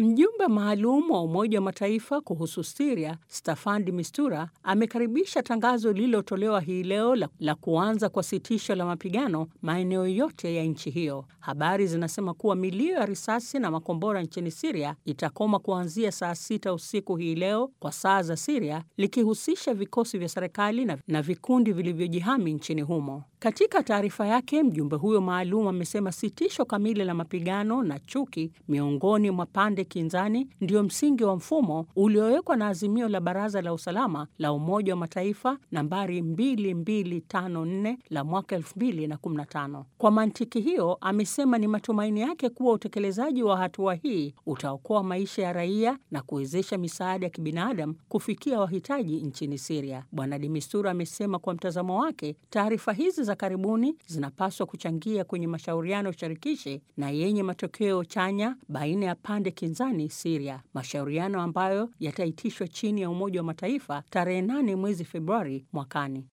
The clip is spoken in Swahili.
Mjumbe maalum wa Umoja wa Mataifa kuhusu Siria, Staffan de Mistura, amekaribisha tangazo lililotolewa hii leo la, la kuanza kwa sitisho la mapigano maeneo yote ya nchi hiyo. Habari zinasema kuwa milio ya risasi na makombora nchini Siria itakoma kuanzia saa sita usiku hii leo kwa saa za Siria, likihusisha vikosi vya serikali na, na vikundi vilivyojihami nchini humo. Katika taarifa yake, mjumbe huyo maalum amesema sitisho kamili la mapigano na chuki miongoni mwa pande kinzani ndio msingi wa mfumo uliowekwa na azimio la Baraza la Usalama la Umoja wa Mataifa nambari 2254 la mwaka 2015. Kwa mantiki hiyo, amesema ni matumaini yake kuwa utekelezaji wa hatua hii utaokoa maisha ya raia na kuwezesha misaada ya kibinadamu kufikia wahitaji nchini Siria. Bwana de Mistura amesema kwa mtazamo wake, taarifa hizi za karibuni zinapaswa kuchangia kwenye mashauriano shirikishi na yenye matokeo chanya baina ya pande kinzani Siria, mashauriano ambayo yataitishwa chini ya Umoja wa Mataifa tarehe 8 mwezi Februari mwakani.